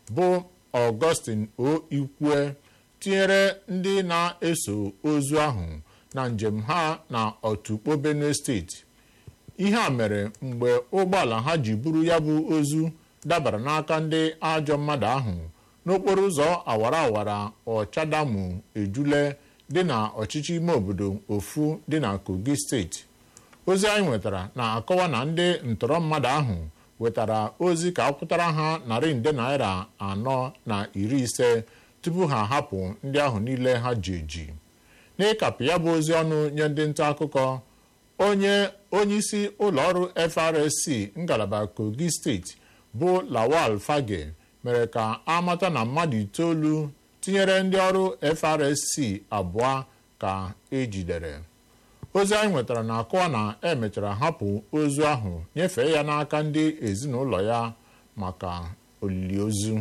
bụ Augustine O Ikwe tinyere ndị na-eso ozu ahụ na njem ha na Otukpo Benue steeti ihe a mere mgbe ụgbọala ha ji buru ya bụ ozu dabara n'aka ndị ajọ mmadụ ahụ n'okporo ụzọ awara awara ọchadamu ejule dị na ọchịchị ime obodo ofu dị na Kogi steeti ozi anyị nwetara na-akọwa na ndị ntọrọ mmadụ ahụ wetara ozi ka akwụtara ha narị nde naira anọ na iri ise tupu ha hapụ ndị ahụ niile ha ji eji n'ịkapụ ya bụ ozi ọnụ nye ndị nta akụkọ onye onyeisi ụlọọrụ FRSC ngalaba Kogi steeti bụ Lawal Fage mere ka amata na mmadụ itoolu tinyere ndị ọrụ FRSC abụọ ka ejidere ozi anyị nwetara na-akọwa na emechara hapụ ozu ahụ nyefee ya n'aka ndị ezinụlọ ya maka olili ozu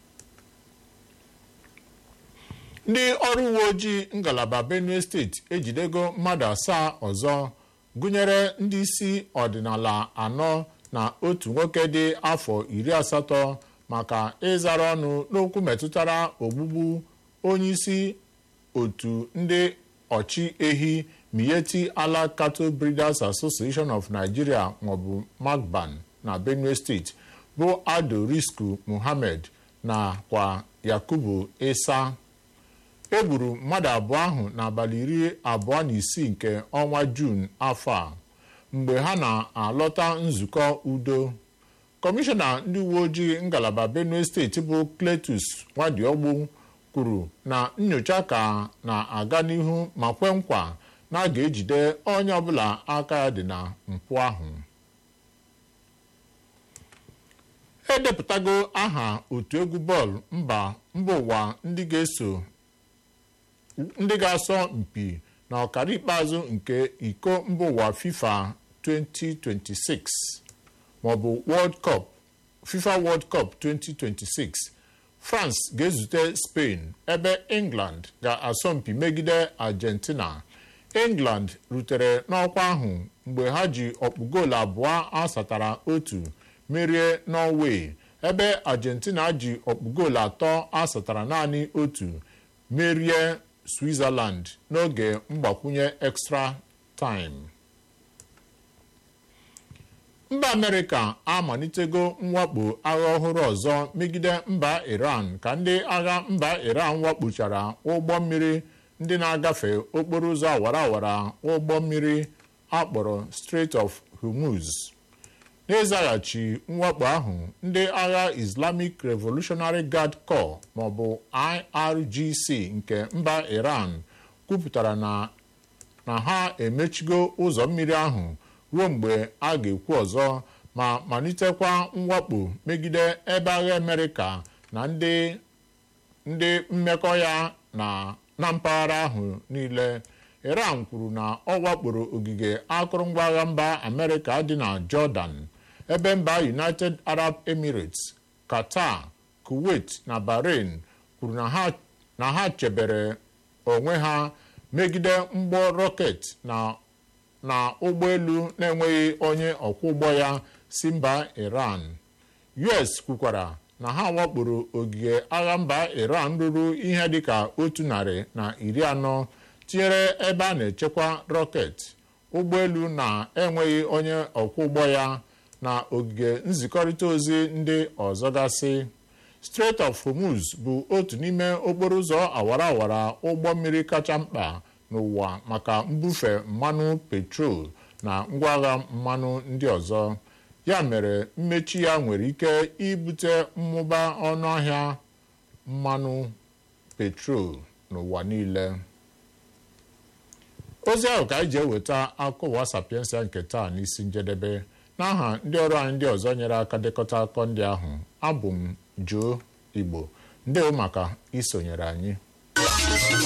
ndị ọrụ uwe ojii ngalaba Benue steeti ejidego mmadụ asaa ọzọ gụnyere ndị isi ọdịnala anọ na otu nwoke dị afọ iri asatọ maka ịzara ọnụ n'okwu metụtara ogbugbu onyeisi otu ndị ọchị ehi Miyetti Allah Cattle Breeders Association of Nigeria maọbụ MACBAN na Benue steeti bụ Ado Risku Muhammad na kwa Yakubu Isa egburu mmadụ abụọ ahụ n'abalị iri abụọ na isii nke ọnwa Juun afọ a mgbe ha na-alọta nzukọ udo kọmishọna ndị uwe ojii ngalaba Benue steeti bụ Cletus Nwadiogbu kwuru na nyocha ka na-aga n'ihu ma kwe nkwa na a ga-ejide onye ọbụla aka ya dị na mpụ ahụ edepụtago aha otu egwu bọọlụ mba mba ụwa ndị ga-eso ndị ga-asọ mpi na ọkara ikpeazụ nke iko mba ụwa FIFA 2026 maọbụ World Cup FIFA World Cup 2026 France ga-ezute Spain ebe England ga-asọmpi megide Argentina England rutere n'ọkwa ahụ mgbe ha ji ọkpụ goolu abụọ asatara otu merie Norway ebe Argentina ji ọkpụ goolu atọ asatara naanị otu merie Switzerland n'oge mgbakwunye extra time. mba Amerịka amalitego mwakpo agha ọhụrụ ọzọ megide mba Iran ka ndị agha mba Iran wakpochara ụgbọ mmiri ndị na-agafe okporo ụzọ awara awara ụgbọ mmiri akpọrọ Strait of Hormuz n'ịzaghachi mwakpo ahụ ndị agha Islamic Revolutionary Guard Corps maọbụ IRGC nke mba Iran kwupụtara na na ha emechigo ụzọ mmiri ahụ ruo mgbe a ga-ekwu ọzọ ma malitekwa mwakpo megide ebe agha Amerịka na ndị ndị mmekọ ya na na mpaghara ahụ niile Iran kwuru na ọ wakporo ogige akụrụngwa agha mba Amerịka dị na Jordan ebe mba United Arab Emirates Qatar Kuwait na Bahrain kwuru na ha chebere onwe ha megide mgbọ rọket na na ụgbọelu na-enweghị onye ọkwọ ụgbọ ya si mba Iran US kwukwara na ha wakporo ogige agha mba Iran ruru ihe dịka otu narị na iri anọ tinyere ebe a na-echekwa rọket ụgbọelu na-enweghị onye ọkwọ ụgbọ ya na ogige nzikọrịta ozi ndị ọzọ gasị Strait of Hormuz bụ otu n'ime okporo ụzọ awara awara ụgbọ mmiri kacha mkpa n'ụwa maka mbufe mmanụ petrol na ngwaagha mmanụ ndị ọzọ ya mere mmechi ya nwere ike ibute mmụba ọnụahịa mmanụ petrol n'ụwa niile ozi ahụ ka anyị ji eweta akụwa sapiensia nke taa n'isi njedebe n'aha ndị ọrụ anyị ndị ọzọ nyere aka dekọta akọ ndị ahụ abụ m Joe Igbo ndewo maka isonyere anyị